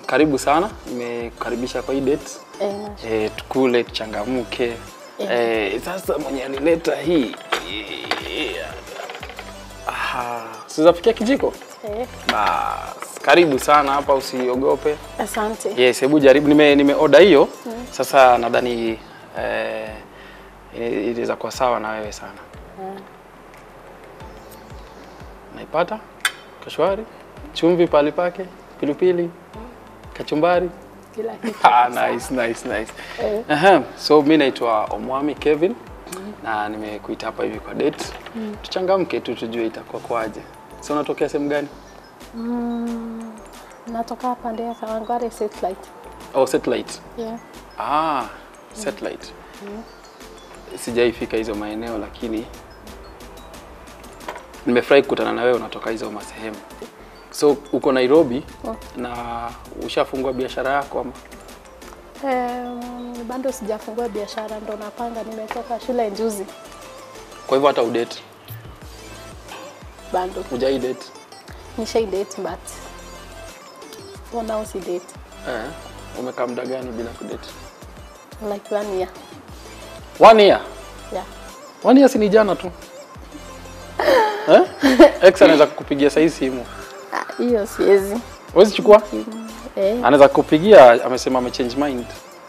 karibu sana, nimekukaribisha kwa hii date Eh, na- e, tukule tuchangamke. E, sasa mwenye alileta hii Aha, sizafikia kijiko? eh, Bas, karibu sana hapa, usiogope. asante. Yes, hebu jaribu. Nime, nime order hiyo sasa, nadhani eh, inaweza kuwa sawa na wewe sana. Naipata kashwari, chumvi pali pake, pilipili, kachumbari. Kila kitu. Ah, nice, nice, nice. Eh. Aha, so mi naitwa Omwami Kevin na nimekuita hapa hivi kwa date. Tuchangamke tu tujue itakuwa kwaje. So unatokea sehemu gani? Mm, natoka pande ya Kawangware satellite. Oh, satellite. Yeah. Ah, satellite. Sijaifika hizo maeneo lakini nimefurahi kukutana na wewe unatoka hizo masehemu. So uko Nairobi Oh. na ushafungua biashara yako ama? Um, bado sijafungua biashara ndo napanga, nimetoka shule juzi. Kwa hivyo hata udate, Bado hujai date? nishai date but for now si date Eh, umekaa muda gani bila kudate? like one year. One year. Yeah. One year si ni jana tu. eh? Ex anaweza kukupigia saa hii simu. Ah, Hiyo siwezi. Huwezi chukua? Eh, Anaweza kukupigia amesema ame change mind.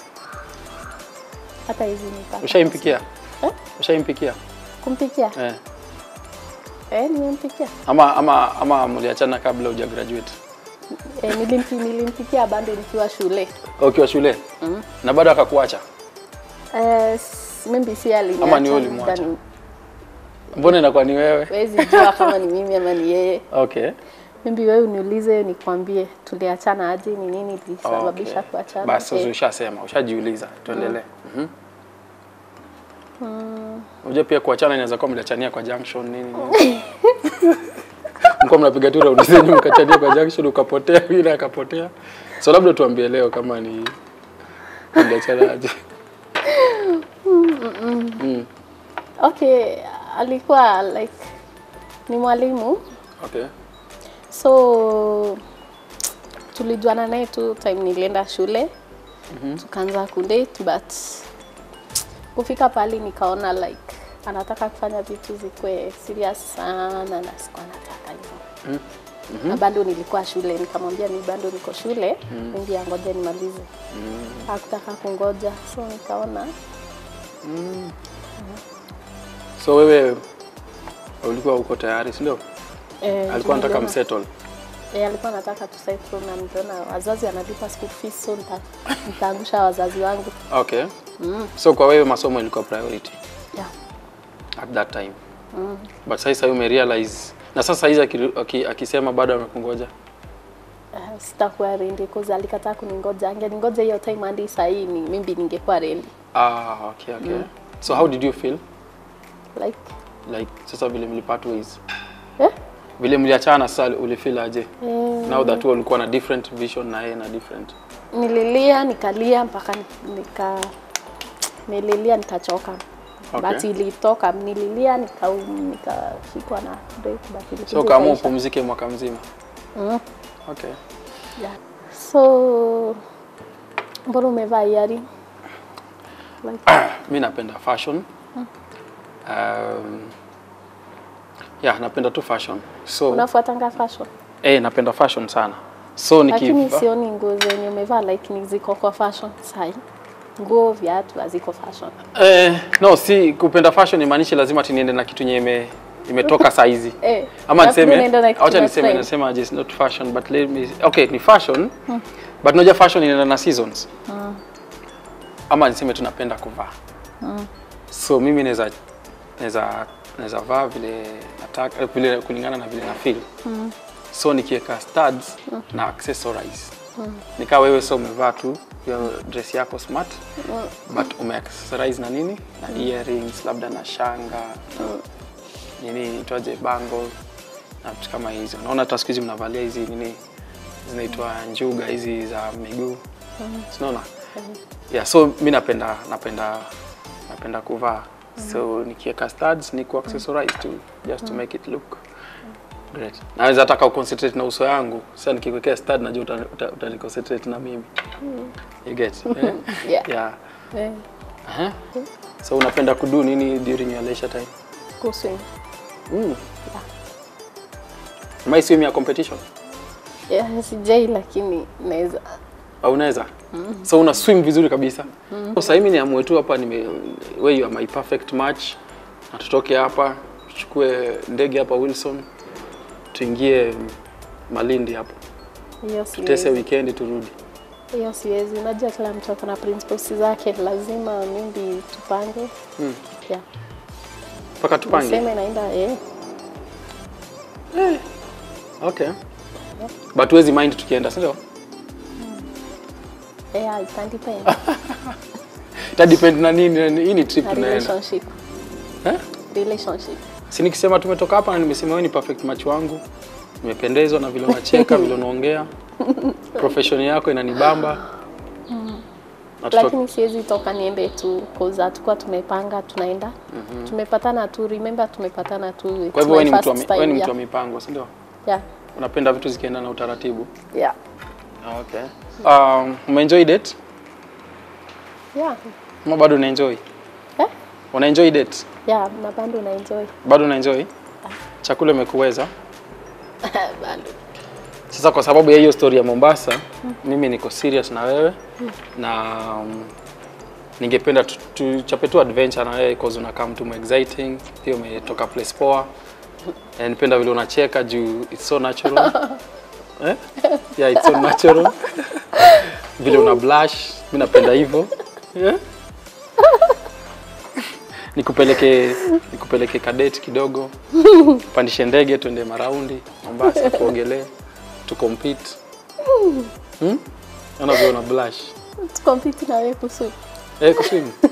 hata hizi nipaka. Ushaimpikia? Eh? Ushaimpikia? Kumpikia? Eh. Eh, nimempikia. Ama ama ama mliachana kabla huja graduate? Eh, nilimpi, nilimpikia bado nikiwa shule. Ukiwa shule? Mm. Na bado akakuacha? Eh, s- maybe si aliniacha. Ama ni wewe ulimwacha? labda ni- Mbona inakuwa ni wewe? Huwezi jua kama ni mimi ama ni yeye. Okay. Maybe wewe uniulize nikwambie tuliachana aje, ni nini ilisababisha Okay. kuachana. Basi Eh, ushasema, ushajiuliza. Tuendelee. Mhm. Unajua pia kuachana inaweza kuwa mliachania kwa junction nini nini. Mko mnapiga tu raundi zenyu mkachania kwa junction ukapotea, yule akapotea. So labda tuambie leo kama ni mliachana aje. Mm. Okay, alikuwa like ni mwalimu Okay. so tulijuana naye tu time nilienda shule tukaanza kudate but kufika pali nikaona like anataka kufanya vitu zikuwe serious sana na sikuwa nataka hivyo na bado nilikuwa shule nikamwambia mi bado niko shule mingi ya ngoja nimalize hakutaka kungoja so nikaona So wewe ulikuwa uko tayari, si ndio? eh, Alikuwa anataka niliona- msettle. Eh, alikuwa anataka tu settle na niliona wazazi analipa school fees so nita, nitaangusha wazazi wangu. Okay. Mm. So kwa wewe masomo ilikuwa priority Yeah. at that time. Mm. But sasa ume realize na sasa hizi aki- aki- akisema bado amekungoja. Uh, sitakuwa rendi cause alikataa kuningoja. Angeningoja hiyo time hadi saa hii ni mimi ningekuwa rendi. Ah, okay, okay. So how did you feel? Like Like sasa vile mlipart ways. eh? Vile mliachana sasa ulifeel aje? Eh, Now that wewe ulikuwa na different vision na yeye na different. nililia nikalia mpaka ni- nika nililia nikachoka. Okay. But ilitoka nililia nika nikashikwa na break but ilikuja So kama ikaisha. upumzike mwaka mzima. Mm. Okay. Yeah. So mbona umevaa iari? Like, mi napenda fashion um, yeah napenda tu fashion so unafuatanga fashion? eh, napenda fashion sana so Lakini nikiva sioni nguo zenye umevaa like ni ziko kwa fashion sai. Nguo, viatu haziko fashion. eh, no si kupenda fashion imaanishi lazima ati niende na kitu yenye ime imetoka saizi Eh, ama alafu niseme unaenda na kitu acha na niseme trend. nasema aje it's not fashion but let me okay ni fashion but unajua fashion inaenda na seasons ama niseme tunapenda kuvaa so mimi naweza naweza naweza vaa vile nataka vile kulingana na vile na feel so nikiweka studs na accessorize nikaa wewe so umevaa tu hiyo dress yako smart but umeaccessorize na nini na earrings labda na shanga nini itwaje bangle na vitu kama hizo naona hata siku hizi mnavalia hizi nini zinaitwa njuga hizi za miguu sinaona yeah so mi napenda napenda napenda kuvaa so nikiweka studs ni ku accessorize tu just to make it look Great. Naweza taka uconcentrate na uso yangu. Sasa nikiwekea stud najua uta, uta, uta concentrate na mimi. You get? Eh? Yeah. Yeah. Eh, Aha. So unapenda kudu nini during your leisure time? kuswim. Mm. Yeah. My swim ya competition. Yeah, sijai lakini naweza Au unaweza? So una swim vizuri kabisa. Mm. Sasa mimi niamue tu hapa nime wewe you are my perfect match. Na tutoke hapa, tuchukue ndege hapa Wilson. Tuingie Malindi hapo. hiyo Tutese siwezi. weekend turudi. Hiyo siwezi. Unajua kila mtu ako na principles zake, lazima mimi tupange. Mm. Yeah. Mpaka tupange. Niseme naenda eh. Okay. But huwezi mind tukienda, si ndio? Yeah, it can depend. Ita depend na nini, hii ni trip Na tunaenda. relationship. Eh? Relationship. Si nikisema tumetoka hapa na nimesema wewe ni perfect match wangu. Nimependezwa na vile unacheka, vile unaongea. Profession yako inanibamba. Na tuto- Lakini siwezi toka niende tu cause hatukuwa tumepanga tunaenda. Tumepatana tu, remember tumepatana tu. it's Kwa hivyo wewe my ni mtu wa first mi- wewe ni time, mtu wa mipango, si ndio? Yeah. Unapenda vitu zikienda na utaratibu. Yeah. Okay. Um, umeenjoy date? Yeah. Ama bado unaenjoy? Eh? Unaenjoy date? Yeah, na bado na enjoy. Bado unaenjoy? Chakula imekuweza? bado. Sasa kwa sababu ya hiyo story ya Mombasa, mimi niko serious na wewe na um, ningependa tu- tuchape tu adventure na wewe cause unakaa mtu mu exciting, pia umetoka place poa. Eh, Nipenda vile unacheka juu it's so natural. eh? Yeah, it's so natural. vile una blush, mimi napenda hivyo. Yeah? nikupeleke nikupeleke kadeti kidogo pandishe ndege tuende maraundi Mombasa tuogelee tu compete hmm? Ona vile una blush Tukompiti na wewe kuhusu eh kuswim